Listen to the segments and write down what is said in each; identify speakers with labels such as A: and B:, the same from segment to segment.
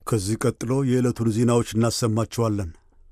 A: ከዚህ ቀጥሎ የዕለቱን ዜናዎች እናሰማችኋለን።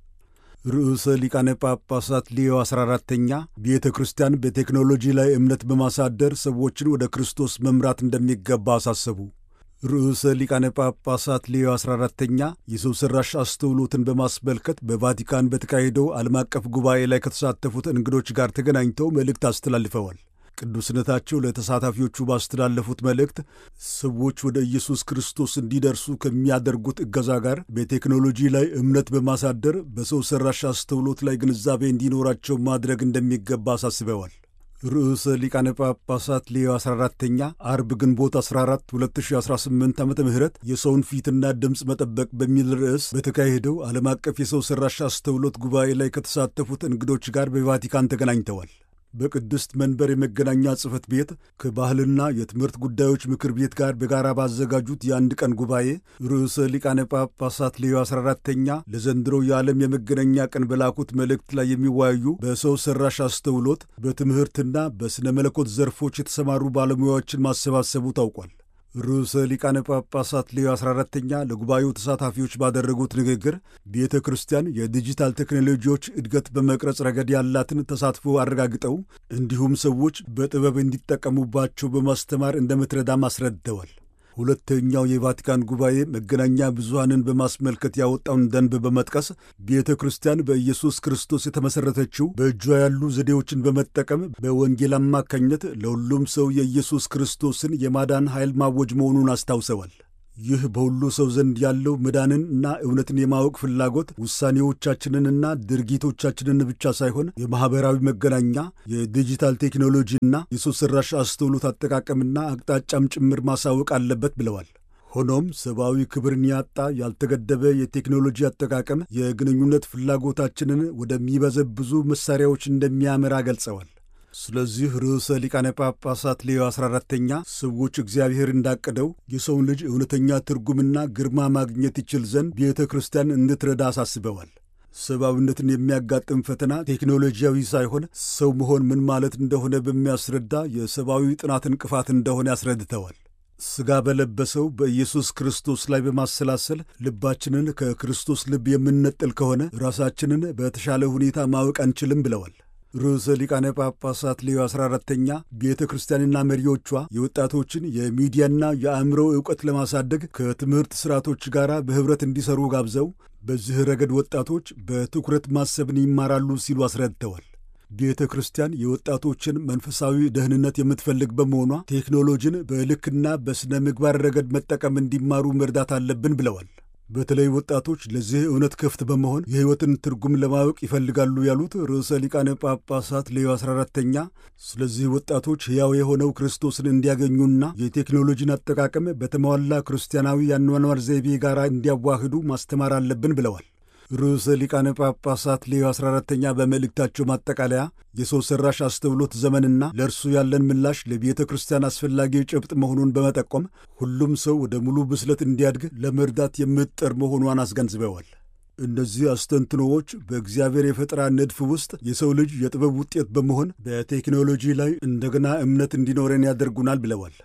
A: ርዕሰ ሊቃነ ጳጳሳት ሌዮ 14ተኛ ቤተ ክርስቲያን በቴክኖሎጂ ላይ እምነት በማሳደር ሰዎችን ወደ ክርስቶስ መምራት እንደሚገባ አሳሰቡ። ርዕሰ ሊቃነ ጳጳሳት ሌዮ 14ተኛ የሰው ሠራሽ አስተውሎትን በማስመልከት በቫቲካን በተካሄደው ዓለም አቀፍ ጉባኤ ላይ ከተሳተፉት እንግዶች ጋር ተገናኝተው መልእክት አስተላልፈዋል። ቅዱስነታቸው ለተሳታፊዎቹ ባስተላለፉት መልእክት ሰዎች ወደ ኢየሱስ ክርስቶስ እንዲደርሱ ከሚያደርጉት እገዛ ጋር በቴክኖሎጂ ላይ እምነት በማሳደር በሰው ሠራሽ አስተውሎት ላይ ግንዛቤ እንዲኖራቸው ማድረግ እንደሚገባ አሳስበዋል። ርዕሰ ሊቃነ ጳጳሳት ሌዮ 14ተኛ አርብ ግንቦት 14 2018 ዓ ም የሰውን ፊትና ድምፅ መጠበቅ በሚል ርዕስ በተካሄደው ዓለም አቀፍ የሰው ሠራሽ አስተውሎት ጉባኤ ላይ ከተሳተፉት እንግዶች ጋር በቫቲካን ተገናኝተዋል። በቅድስት መንበር የመገናኛ ጽሕፈት ቤት ከባህልና የትምህርት ጉዳዮች ምክር ቤት ጋር በጋራ ባዘጋጁት የአንድ ቀን ጉባኤ ርዕሰ ሊቃነ ጳጳሳት ሌዮ 14ተኛ ለዘንድሮ የዓለም የመገናኛ ቀን በላኩት መልእክት ላይ የሚወያዩ በሰው ሠራሽ አስተውሎት በትምህርትና በሥነ መለኮት ዘርፎች የተሰማሩ ባለሙያዎችን ማሰባሰቡ ታውቋል። ርዕሰ ሊቃነ ጳጳሳት ሌዮ 14ተኛ ለጉባኤው ተሳታፊዎች ባደረጉት ንግግር ቤተ ክርስቲያን የዲጂታል ቴክኖሎጂዎች እድገት በመቅረጽ ረገድ ያላትን ተሳትፎ አረጋግጠው እንዲሁም ሰዎች በጥበብ እንዲጠቀሙባቸው በማስተማር እንደምትረዳም አስረድተዋል። ሁለተኛው የቫቲካን ጉባኤ መገናኛ ብዙሃንን በማስመልከት ያወጣውን ደንብ በመጥቀስ ቤተ ክርስቲያን በኢየሱስ ክርስቶስ የተመሠረተችው በእጇ ያሉ ዘዴዎችን በመጠቀም በወንጌል አማካኝነት ለሁሉም ሰው የኢየሱስ ክርስቶስን የማዳን ኃይል ማወጅ መሆኑን አስታውሰዋል። ይህ በሁሉ ሰው ዘንድ ያለው መዳንን እና እውነትን የማወቅ ፍላጎት ውሳኔዎቻችንንና ድርጊቶቻችንን ብቻ ሳይሆን የማኅበራዊ መገናኛ የዲጂታል ቴክኖሎጂና የሰው ሠራሽ አስተውሎት አጠቃቀምና አቅጣጫም ጭምር ማሳወቅ አለበት ብለዋል። ሆኖም ሰብአዊ ክብርን ያጣ ያልተገደበ የቴክኖሎጂ አጠቃቀም የግንኙነት ፍላጎታችንን ወደሚበዘብዙ መሣሪያዎች እንደሚያመራ ገልጸዋል። ስለዚህ ርዕሰ ሊቃነ ጳጳሳት ሌዮ 14ተኛ ሰዎች እግዚአብሔር እንዳቀደው የሰውን ልጅ እውነተኛ ትርጉምና ግርማ ማግኘት ይችል ዘንድ ቤተ ክርስቲያን እንድትረዳ አሳስበዋል። ሰብአዊነትን የሚያጋጥም ፈተና ቴክኖሎጂያዊ ሳይሆን ሰው መሆን ምን ማለት እንደሆነ በሚያስረዳ የሰብአዊ ጥናት እንቅፋት እንደሆነ ያስረድተዋል። ሥጋ በለበሰው በኢየሱስ ክርስቶስ ላይ በማሰላሰል ልባችንን ከክርስቶስ ልብ የምንነጥል ከሆነ ራሳችንን በተሻለ ሁኔታ ማወቅ አንችልም ብለዋል። ርዕሰ ሊቃነ ጳጳሳት ሌዮ 14ተኛ ቤተ ክርስቲያንና መሪዎቿ የወጣቶችን የሚዲያና የአእምሮ ዕውቀት ለማሳደግ ከትምህርት ሥርዓቶች ጋር በኅብረት እንዲሠሩ ጋብዘው በዚህ ረገድ ወጣቶች በትኩረት ማሰብን ይማራሉ ሲሉ አስረድተዋል። ቤተ ክርስቲያን የወጣቶችን መንፈሳዊ ደህንነት የምትፈልግ በመሆኗ ቴክኖሎጂን በልክና በሥነ ምግባር ረገድ መጠቀም እንዲማሩ መርዳት አለብን ብለዋል። በተለይ ወጣቶች ለዚህ እውነት ክፍት በመሆን የሕይወትን ትርጉም ለማወቅ ይፈልጋሉ ያሉት ርዕሰ ሊቃነ ጳጳሳት ሌዮ 14ተኛ ስለዚህ ወጣቶች ሕያው የሆነው ክርስቶስን እንዲያገኙና የቴክኖሎጂን አጠቃቀም በተሟላ ክርስቲያናዊ የአኗኗር ዘይቤ ጋር እንዲያዋህዱ ማስተማር አለብን ብለዋል። ርዕሰ ሊቃነ ጳጳሳት ሌዮ 14ተኛ በመልእክታቸው ማጠቃለያ የሰው ሠራሽ አስተውሎት ዘመንና ለእርሱ ያለን ምላሽ ለቤተ ክርስቲያን አስፈላጊ ጭብጥ መሆኑን በመጠቆም ሁሉም ሰው ወደ ሙሉ ብስለት እንዲያድግ ለመርዳት የምትጠር መሆኗን አስገንዝበዋል። እነዚህ አስተንትኖዎች በእግዚአብሔር የፈጠራ ንድፍ ውስጥ የሰው ልጅ የጥበብ ውጤት በመሆን በቴክኖሎጂ ላይ እንደገና እምነት እንዲኖረን ያደርጉናል ብለዋል።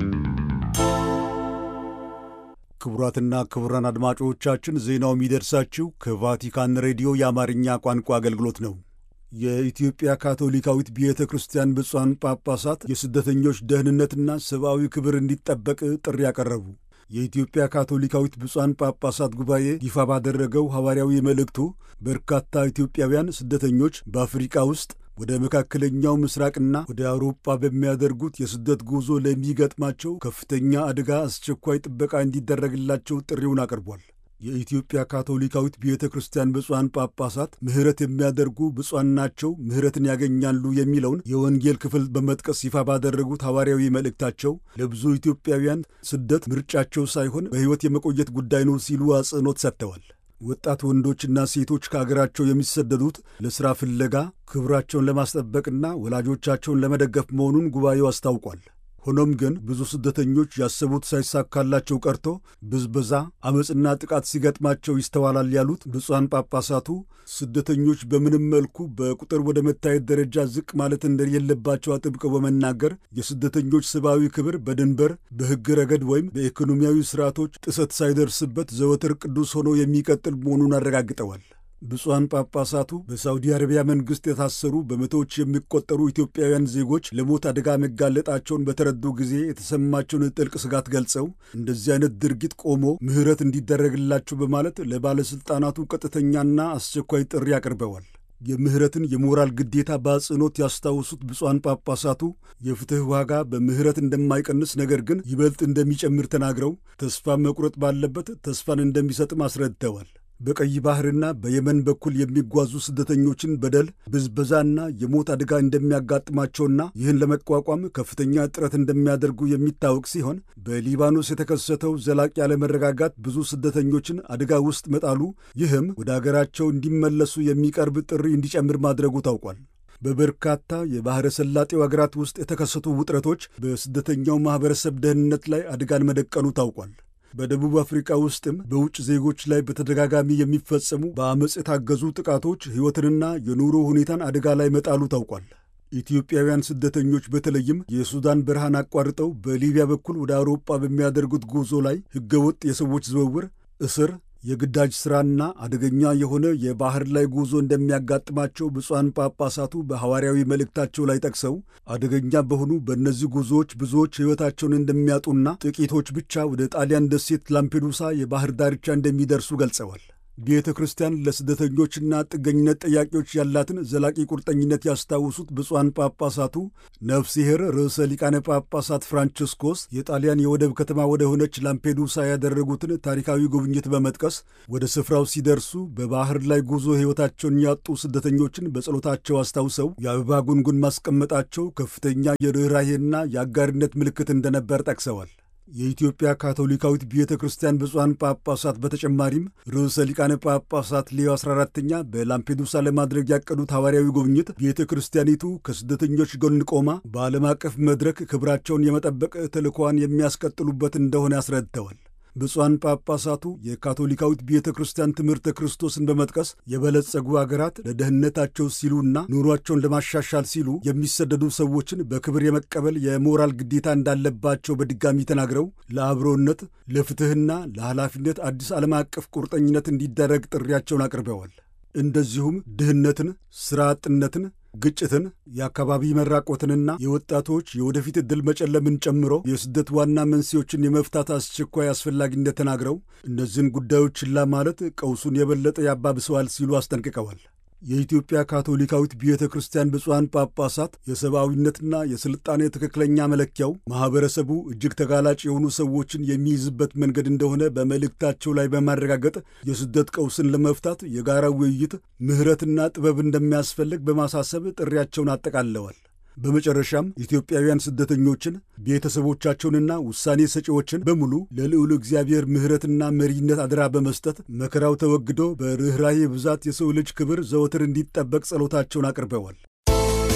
A: ክቡራትና ክቡራን አድማጮቻችን ዜናው የሚደርሳችሁ ከቫቲካን ሬዲዮ የአማርኛ ቋንቋ አገልግሎት ነው። የኢትዮጵያ ካቶሊካዊት ቤተ ክርስቲያን ብፁዓን ጳጳሳት የስደተኞች ደህንነትና ሰብአዊ ክብር እንዲጠበቅ ጥሪ ያቀረቡ። የኢትዮጵያ ካቶሊካዊት ብፁዓን ጳጳሳት ጉባኤ ይፋ ባደረገው ሐዋርያዊ መልእክቱ በርካታ ኢትዮጵያውያን ስደተኞች በአፍሪቃ ውስጥ ወደ መካከለኛው ምስራቅና ወደ አውሮፓ በሚያደርጉት የስደት ጉዞ ለሚገጥማቸው ከፍተኛ አደጋ አስቸኳይ ጥበቃ እንዲደረግላቸው ጥሪውን አቅርቧል። የኢትዮጵያ ካቶሊካዊት ቤተ ክርስቲያን ብፁዓን ጳጳሳት ምሕረት የሚያደርጉ ብፁዓን ናቸው፣ ምሕረትን ያገኛሉ የሚለውን የወንጌል ክፍል በመጥቀስ ይፋ ባደረጉት ሐዋርያዊ መልእክታቸው ለብዙ ኢትዮጵያውያን ስደት ምርጫቸው ሳይሆን በሕይወት የመቆየት ጉዳይ ነው ሲሉ አጽንኦት ሰጥተዋል። ወጣት ወንዶችና ሴቶች ከአገራቸው የሚሰደዱት ለሥራ ፍለጋ ክብራቸውን ለማስጠበቅና ወላጆቻቸውን ለመደገፍ መሆኑን ጉባኤው አስታውቋል። ሆኖም ግን ብዙ ስደተኞች ያሰቡት ሳይሳካላቸው ቀርቶ ብዝበዛ፣ አመፅና ጥቃት ሲገጥማቸው ይስተዋላል ያሉት ብፁዓን ጳጳሳቱ ስደተኞች በምንም መልኩ በቁጥር ወደ መታየት ደረጃ ዝቅ ማለት እንደሌለባቸው አጥብቀው በመናገር የስደተኞች ሰብአዊ ክብር በድንበር በሕግ ረገድ ወይም በኢኮኖሚያዊ ስርዓቶች ጥሰት ሳይደርስበት ዘወትር ቅዱስ ሆኖ የሚቀጥል መሆኑን አረጋግጠዋል። ብፁዓን ጳጳሳቱ በሳውዲ አረቢያ መንግሥት የታሰሩ በመቶዎች የሚቆጠሩ ኢትዮጵያውያን ዜጎች ለሞት አደጋ መጋለጣቸውን በተረዱ ጊዜ የተሰማቸውን ጥልቅ ስጋት ገልጸው እንደዚህ አይነት ድርጊት ቆሞ ምሕረት እንዲደረግላቸው በማለት ለባለሥልጣናቱ ቀጥተኛና አስቸኳይ ጥሪ አቅርበዋል። የምህረትን የሞራል ግዴታ በአጽንኦት ያስታውሱት ብፁዓን ጳጳሳቱ የፍትሕ ዋጋ በምህረት እንደማይቀንስ ነገር ግን ይበልጥ እንደሚጨምር ተናግረው ተስፋ መቁረጥ ባለበት ተስፋን እንደሚሰጥም አስረድተዋል። በቀይ ባህርና በየመን በኩል የሚጓዙ ስደተኞችን በደል፣ ብዝበዛና የሞት አደጋ እንደሚያጋጥማቸውና ይህን ለመቋቋም ከፍተኛ ጥረት እንደሚያደርጉ የሚታወቅ ሲሆን በሊባኖስ የተከሰተው ዘላቂ ያለመረጋጋት ብዙ ስደተኞችን አደጋ ውስጥ መጣሉ፣ ይህም ወደ አገራቸው እንዲመለሱ የሚቀርብ ጥሪ እንዲጨምር ማድረጉ ታውቋል። በበርካታ የባሕረ ሰላጤው አገራት ውስጥ የተከሰቱ ውጥረቶች በስደተኛው ማኅበረሰብ ደህንነት ላይ አደጋን መደቀኑ ታውቋል። በደቡብ አፍሪካ ውስጥም በውጭ ዜጎች ላይ በተደጋጋሚ የሚፈጸሙ በአመፅ የታገዙ ጥቃቶች ሕይወትንና የኑሮ ሁኔታን አደጋ ላይ መጣሉ ታውቋል። ኢትዮጵያውያን ስደተኞች በተለይም የሱዳን በረሃን አቋርጠው በሊቢያ በኩል ወደ አውሮፓ በሚያደርጉት ጉዞ ላይ ሕገወጥ የሰዎች ዝውውር፣ እስር የግዳጅ ሥራና አደገኛ የሆነ የባሕር ላይ ጉዞ እንደሚያጋጥማቸው ብፁዓን ጳጳሳቱ በሐዋርያዊ መልእክታቸው ላይ ጠቅሰው አደገኛ በሆኑ በእነዚህ ጉዞዎች ብዙዎች ሕይወታቸውን እንደሚያጡና ጥቂቶች ብቻ ወደ ጣሊያን ደሴት ላምፔዱሳ የባሕር ዳርቻ እንደሚደርሱ ገልጸዋል። ቤተ ክርስቲያን ለስደተኞችና ጥገኝነት ጠያቂዎች ያላትን ዘላቂ ቁርጠኝነት ያስታውሱት ብፁዓን ጳጳሳቱ ነፍሲሔር ርዕሰ ሊቃነ ጳጳሳት ፍራንቺስኮስ የጣሊያን የወደብ ከተማ ወደ ሆነች ላምፔዱሳ ያደረጉትን ታሪካዊ ጉብኝት በመጥቀስ ወደ ስፍራው ሲደርሱ በባሕር ላይ ጉዞ ሕይወታቸውን ያጡ ስደተኞችን በጸሎታቸው አስታውሰው የአበባ ጉንጉን ማስቀመጣቸው ከፍተኛ የርኅራሄና የአጋርነት ምልክት እንደነበር ጠቅሰዋል። የኢትዮጵያ ካቶሊካዊት ቤተ ክርስቲያን ብፁዓን ጳጳሳት በተጨማሪም ርዕሰ ሊቃነ ጳጳሳት ሌዮ 14ተኛ በላምፔዱሳ ለማድረግ ያቀዱት ሐዋርያዊ ጉብኝት ቤተ ክርስቲያኒቱ ከስደተኞች ጎን ቆማ በዓለም አቀፍ መድረክ ክብራቸውን የመጠበቅ ተልእኮዋን የሚያስቀጥሉበት እንደሆነ አስረድተዋል። ብፁዓን ጳጳሳቱ የካቶሊካዊት ቤተ ክርስቲያን ትምህርተ ክርስቶስን በመጥቀስ የበለጸጉ አገራት ለደህንነታቸው ሲሉና ኑሯቸውን ለማሻሻል ሲሉ የሚሰደዱ ሰዎችን በክብር የመቀበል የሞራል ግዴታ እንዳለባቸው በድጋሚ ተናግረው ለአብሮነት፣ ለፍትሕና ለኃላፊነት አዲስ ዓለም አቀፍ ቁርጠኝነት እንዲደረግ ጥሪያቸውን አቅርበዋል። እንደዚሁም ድህነትን፣ ሥራ አጥነትን ግጭትን፣ የአካባቢ መራቆትንና የወጣቶች የወደፊት ዕድል መጨለምን ጨምሮ የስደት ዋና መንስኤዎችን የመፍታት አስቸኳይ አስፈላጊነት ተናግረው እነዚህን ጉዳዮች ችላ ማለት ቀውሱን የበለጠ ያባብሰዋል ሲሉ አስጠንቅቀዋል። የኢትዮጵያ ካቶሊካዊት ቤተ ክርስቲያን ብፁዓን ጳጳሳት የሰብአዊነትና የሥልጣኔ ትክክለኛ መለኪያው ማኅበረሰቡ እጅግ ተጋላጭ የሆኑ ሰዎችን የሚይዝበት መንገድ እንደሆነ በመልእክታቸው ላይ በማረጋገጥ የስደት ቀውስን ለመፍታት የጋራ ውይይት፣ ምሕረትና ጥበብ እንደሚያስፈልግ በማሳሰብ ጥሪያቸውን አጠቃለዋል። በመጨረሻም ኢትዮጵያውያን ስደተኞችን ቤተሰቦቻቸውንና ውሳኔ ሰጪዎችን በሙሉ ለልዑል እግዚአብሔር ምሕረትና መሪነት አደራ በመስጠት መከራው ተወግዶ በርኅራኄ ብዛት የሰው ልጅ ክብር ዘወትር እንዲጠበቅ ጸሎታቸውን አቅርበዋል።